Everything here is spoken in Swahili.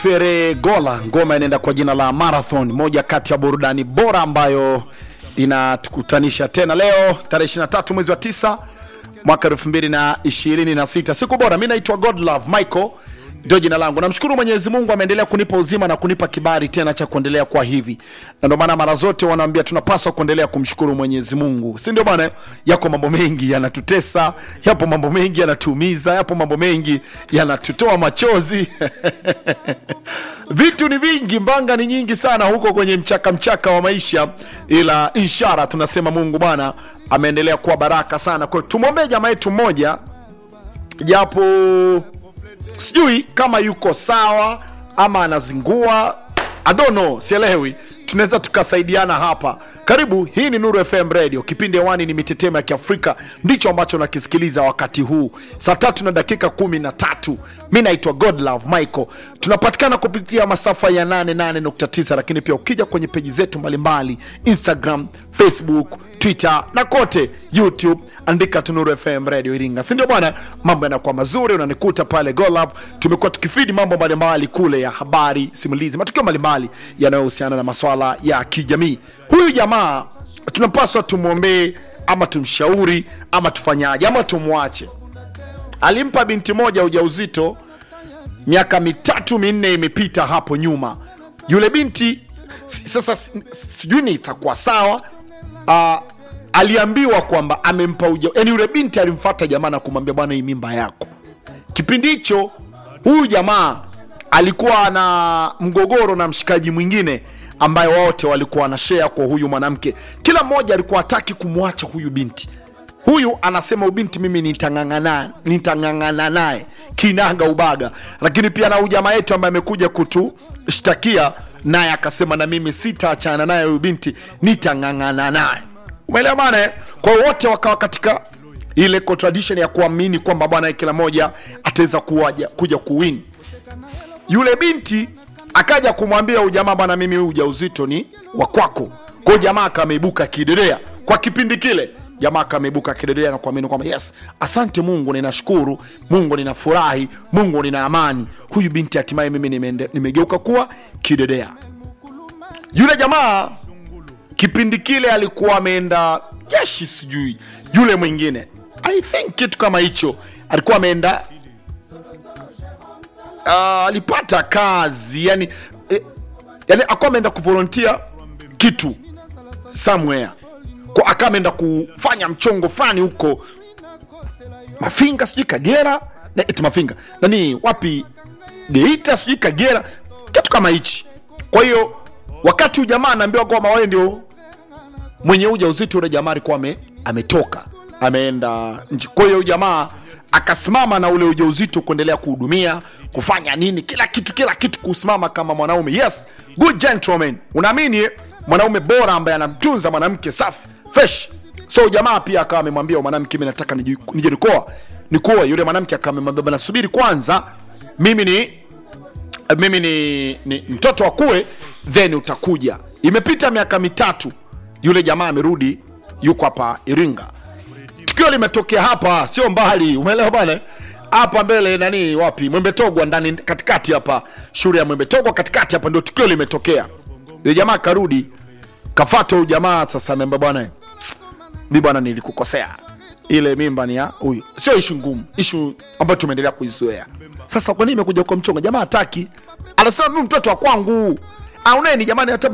Feregola, ngoma inaenda kwa jina la Marathon, moja kati ya burudani bora ambayo inatukutanisha tena leo tarehe 23 mwezi wa 9 mwaka 2026, siku bora. Mi naitwa Godlove Michael, ndio jina langu. Namshukuru Mwenyezi Mungu ameendelea kunipa uzima na kunipa kibali tena cha kuendelea kwa hivi, na ndio maana mara zote wanaambia tunapaswa kuendelea kumshukuru Mwenyezi Mungu, si ndio bwana? Yako mambo mengi yanatutesa, yapo mambo mengi yanatuumiza, yapo mambo mengi yanatutoa machozi vitu ni vingi, mbanga ni nyingi sana huko kwenye mchaka mchaka wa maisha, ila ishara tunasema Mungu bwana ameendelea kuwa baraka sana. Kwa hiyo tumwombee jamaa yetu mmoja, japo sijui kama yuko sawa ama anazingua, I don't know, sielewi. Tunaweza tukasaidiana hapa. Karibu, hii ni Nuru FM Radio, kipindi hewani ni mitetemo ya Kiafrika, ndicho ambacho nakisikiliza wakati huu saa tatu na dakika kumi na tatu. Mi naitwa Godlove Michael, tunapatikana kupitia masafa ya 88.9, lakini pia ukija kwenye peji zetu mbalimbali Instagram, Facebook, Twitter na kote YouTube, andika tu Nuru FM Radio Iringa, si ndio bwana? Mambo yanakuwa mazuri, unanikuta pale Golab. Tumekuwa tukifidi mambo mbalimbali kule ya habari, simulizi, matukio mbalimbali yanayohusiana na maswala ya kijamii. Huyu jamaa tunapaswa tumwombee ama tumshauri ama tufanyaje ama tumwache? Alimpa binti moja ujauzito miaka mitatu minne imepita hapo nyuma. Yule binti si- sasa si- sijui ni itakuwa sawa uh, aliambiwa kwamba amempa uja, yani yule binti alimfata jamaa na kumwambia bwana, hii mimba yako. Kipindi hicho huyu jamaa alikuwa na mgogoro na mshikaji mwingine ambaye wote walikuwa wanashare kwa huyu mwanamke. Kila mmoja alikuwa hataki kumwacha huyu binti. Huyu anasema huyu binti mimi nitang'ang'ana nitang'ang'ana naye kinaga ubaga, lakini pia na huyu jamaa yetu ambaye amekuja kutushtakia naye akasema na mimi sitaachana naye huyu binti, nitang'ang'ana naye. Umeelewa bana? eh? Kwa hiyo wote wakawa katika ile contradiction ya kuamini kwamba bwana kila moja ataweza kuwaja kuja kuwin. Yule binti akaja kumwambia huyu jamaa, bwana, mimi huu ujauzito ni wa kwako. Kwa hiyo jamaa akameibuka kidedea kwa kipindi kile jamaa akameibuka kidedea na kuamini kwamba yes, asante Mungu, ninashukuru Mungu, ninafurahi Mungu, nina amani. Huyu binti hatimaye mimi nimeende- nimegeuka kuwa kidedea. Yule jamaa kipindi kile alikuwa ameenda jeshi, sijui yule mwingine, I think kitu kama hicho, alikuwa ameenda uh, alipata kazi yani, eh, yani akuwa ameenda kuvolontia kitu somewhere kwa akawa ameenda kufanya mchongo fulani huko Mafinga, sijui Kagera, na eti Mafinga nani wapi, Geita, sijui Kagera, kitu kama hichi. Kwa hiyo wakati huyu jamaa anaambiwa kwamba wewe ndio mwenye ujauzito, ule jamaa alikuwa ame, ametoka ameenda nje. Kwa hiyo huyu jamaa akasimama na ule ujauzito kuendelea kuhudumia kufanya nini, kila kitu, kila kitu, kusimama kama mwanaume. Yes, good gentleman, unaamini eh? mwanaume bora ambaye anamtunza mwanamke safi fresh. So jamaa pia akawa amemwambia mwanamke, mimi nataka niji- nije nikoa nikoa. Yule mwanamke akawa amemwambia bana, subiri kwanza, mimi ni mimi ni, ni mtoto akue then utakuja. Imepita miaka mitatu, yule jamaa amerudi, yuko hapa Iringa. Tukio limetokea hapa, sio mbali, umeelewa bwana? Hapa mbele nani, wapi, Mwembetogwa ndani, katikati hapa, shule ya Mwembetogwa katikati hapa, ndio tukio limetokea. Yule jamaa karudi, kafata huyu jamaa sasa, ameambia bwana, mi bwana, nilikukosea ile mimba ni ya huyu. Sio ishu ngumu, ishu ambayo tumeendelea kuizoea. Sasa kwa nini imekuja kwa mchongo? Jamaa hataki, anasema mimi mtoto wa kwangu. Auneni jamani, hata